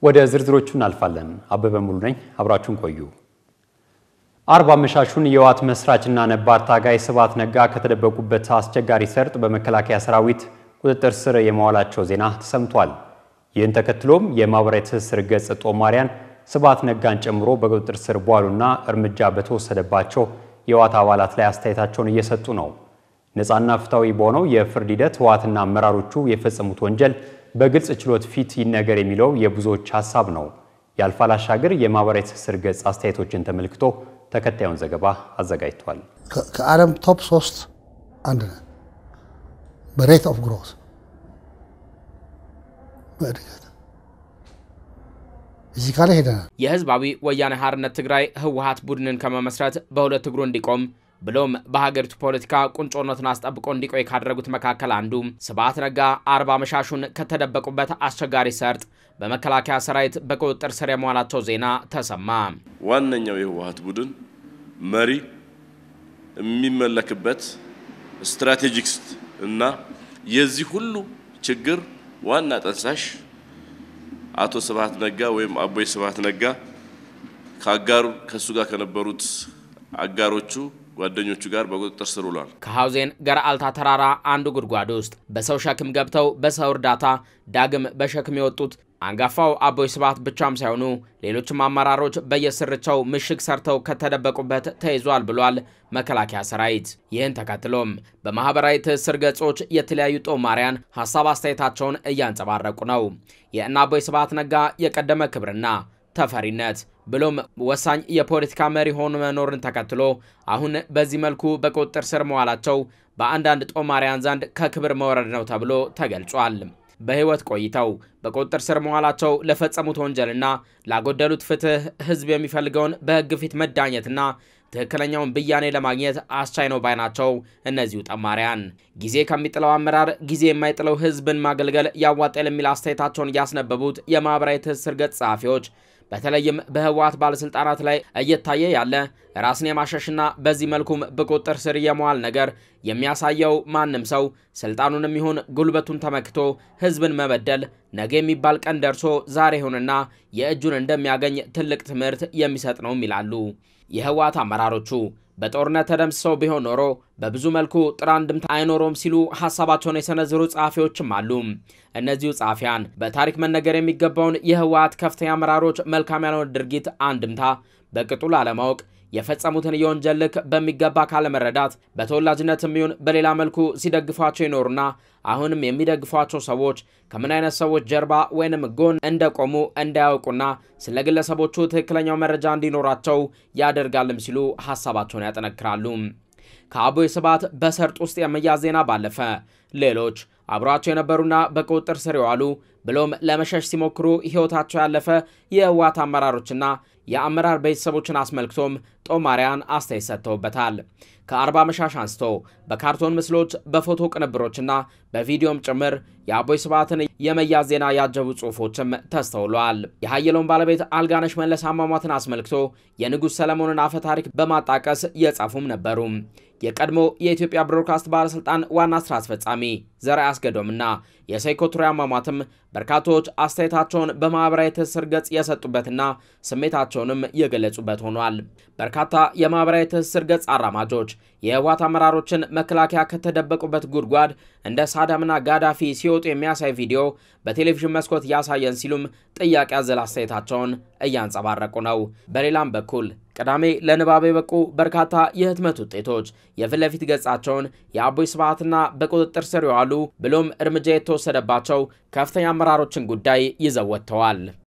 ወደ ዝርዝሮቹ እናልፋለን። አበበ ሙሉ ነኝ፣ አብራችሁን ቆዩ። አርብ አመሻሹን የህወሓት መስራችና ነባር ታጋይ ስብሐት ነጋ ከተደበቁበት አስቸጋሪ ሰርጥ በመከላከያ ሰራዊት ቁጥጥር ስር የመዋላቸው ዜና ተሰምቷል። ይህን ተከትሎም የማህበራዊ ትስስር ገጽ ጦማሪያን ስብሐት ነጋን ጨምሮ በቁጥጥር ስር በዋሉና እርምጃ በተወሰደባቸው የህወሓት አባላት ላይ አስተያየታቸውን እየሰጡ ነው። ነፃና ፍትሐዊ በሆነው የፍርድ ሂደት ህወሓትና አመራሮቹ የፈጸሙት ወንጀል በግልጽ ችሎት ፊት ይነገር የሚለው የብዙዎች ሀሳብ ነው። የአልፋል አሻገር የማህበራዊ ትስስር ገጽ አስተያየቶችን ተመልክቶ ተከታዩን ዘገባ አዘጋጅቷል። ከዓለም ቶፕ ሶስት አንድ ነን በሬት ኦፍ ግሮት በእድገት እዚህ ካለ ሄደናል። የህዝባዊ ወያኔ ሓርነት ትግራይ ህወሓት ቡድንን ከመመስረት በሁለት እግሩ እንዲቆም ብሎም በሀገሪቱ ፖለቲካ ቁንጮነትን አስጠብቆ እንዲቆይ ካደረጉት መካከል አንዱ ስብሐት ነጋ አርብ አመሻሹን ከተደበቁበት አስቸጋሪ ሰርጥ በመከላከያ ሰራዊት በቁጥጥር ስር የመዋላቸው ዜና ተሰማ። ዋነኛው የህወሓት ቡድን መሪ የሚመለክበት ስትራቴጂክስ እና የዚህ ሁሉ ችግር ዋና ጠንሳሽ አቶ ስብሐት ነጋ ወይም አቦይ ስብሐት ነጋ ከአጋሩ ከእሱ ጋር ከነበሩት አጋሮቹ ጓደኞቹ ጋር በቁጥጥር ስር ውሏል። ከሐውዜን ገረአልታ ተራራ አንዱ ጉድጓድ ውስጥ በሰው ሸክም ገብተው በሰው እርዳታ ዳግም በሸክም የወጡት አንጋፋው አቦይ ስብሐት ብቻም ሳይሆኑ ሌሎችም አመራሮች በየስርቻው ምሽግ ሰርተው ከተደበቁበት ተይዟል ብሏል መከላከያ ሰራዊት። ይህን ተከትሎም በማህበራዊ ትስስር ገጾች የተለያዩ ጦማሪያን ሀሳብ አስተያየታቸውን እያንጸባረቁ ነው። የእነ አቦይ ስብሐት ነጋ የቀደመ ክብርና ተፈሪነት ብሎም ወሳኝ የፖለቲካ መሪ ሆኖ መኖርን ተከትሎ አሁን በዚህ መልኩ በቁጥጥር ስር መዋላቸው በአንዳንድ ጦማሪያን ዘንድ ከክብር መውረድ ነው ተብሎ ተገልጿል። በህይወት ቆይተው በቁጥጥር ስር መዋላቸው ለፈጸሙት ወንጀልና ላጎደሉት ፍትህ ህዝብ የሚፈልገውን በህግ ፊት መዳኘትና ትክክለኛውን ብያኔ ለማግኘት አስቻይ ነው ባይ ናቸው። እነዚሁ ጠማሪያን ጊዜ ከሚጥለው አመራር ጊዜ የማይጥለው ህዝብን ማገልገል ያዋጣል የሚል አስተያየታቸውን እያስነበቡት የማህበራዊ ትስስር ገጽ ጸሐፊዎች በተለይም በህወሓት ባለስልጣናት ላይ እየታየ ያለ ራስን የማሸሽና በዚህ መልኩም በቁጥጥር ስር የመዋል ነገር የሚያሳየው ማንም ሰው ስልጣኑንም ይሁን ጉልበቱን ተመክቶ ህዝብን መበደል ነገ የሚባል ቀን ደርሶ ዛሬ ይሁንና የእጁን እንደሚያገኝ ትልቅ ትምህርት የሚሰጥ ነውም ይላሉ። የህወሓት አመራሮቹ በጦርነት ተደምስሰው ቢሆን ኖሮ በብዙ መልኩ ጥሩ አንድምታ አይኖረውም ሲሉ ሀሳባቸውን የሰነዘሩ ጸሐፊዎችም አሉ። እነዚሁ ጸሐፊያን በታሪክ መነገር የሚገባውን የህወሓት ከፍተኛ አመራሮች መልካም ያልሆነ ድርጊት አንድምታ በቅጡ ላለማወቅ የፈጸሙትን የወንጀል ልክ በሚገባ ካለመረዳት በተወላጅነት የሚሆን በሌላ መልኩ ሲደግፏቸው ይኖሩና አሁንም የሚደግፏቸው ሰዎች ከምን አይነት ሰዎች ጀርባ ወይንም ጎን እንደቆሙ እንዳያውቁና ስለ ግለሰቦቹ ትክክለኛው መረጃ እንዲኖራቸው ያደርጋልም ሲሉ ሀሳባቸውን ያጠነክራሉ። ከአቦይ ስብሐት በሰርጥ ውስጥ የመያዝ ዜና ባለፈ ሌሎች አብሯቸው የነበሩና በቁጥጥር ስር የዋሉ ብሎም ለመሸሽ ሲሞክሩ ሕይወታቸው ያለፈ የህወሓት አመራሮችና የአመራር ቤተሰቦችን አስመልክቶም ጦማሪያን አስተያየት ሰጥተውበታል። ከአርባ መሻሽ አንስቶ በካርቶን ምስሎች፣ በፎቶ ቅንብሮችና በቪዲዮም ጭምር የአቦይ ስብሐትን የመያዝ ዜና ያጀቡ ጽሑፎችም ተስተውለዋል። የሀየለውን ባለቤት አልጋነሽ መለስ አሟሟትን አስመልክቶ የንጉሥ ሰለሞንን አፈ ታሪክ በማጣቀስ የጻፉም ነበሩ። የቀድሞ የኢትዮጵያ ብሮድካስት ባለስልጣን ዋና ስራ አስፈጻሚ ዘርዓ አስገዶምና የሴይኮ ቱሬ አሟሟትም በርካቶች አስተያየታቸውን በማህበራዊ ትስስር ገጽ የሰጡበትና ስሜታቸውንም የገለጹበት ሆኗል። በርካታ የማህበራዊ ትስስር ገጽ አራማጆች የህወሓት አመራሮችን መከላከያ ከተደበቁበት ጉድጓድ እንደ ሳዳምና ጋዳፊ ሲወጡ የሚያሳይ ቪዲዮ በቴሌቪዥን መስኮት ያሳየን ሲሉም ጥያቄ አዘል አስተያየታቸውን እያንጸባረቁ ነው። በሌላም በኩል ቅዳሜ ለንባብ የበቁ በርካታ የህትመት ውጤቶች የፊት ለፊት ገጻቸውን የአቦይ ስብሐትና በቁጥጥር ስር የዋሉ ብሎም እርምጃ የተወሰደባቸው ከፍተኛ አመራሮችን ጉዳይ ይዘው ወጥተዋል።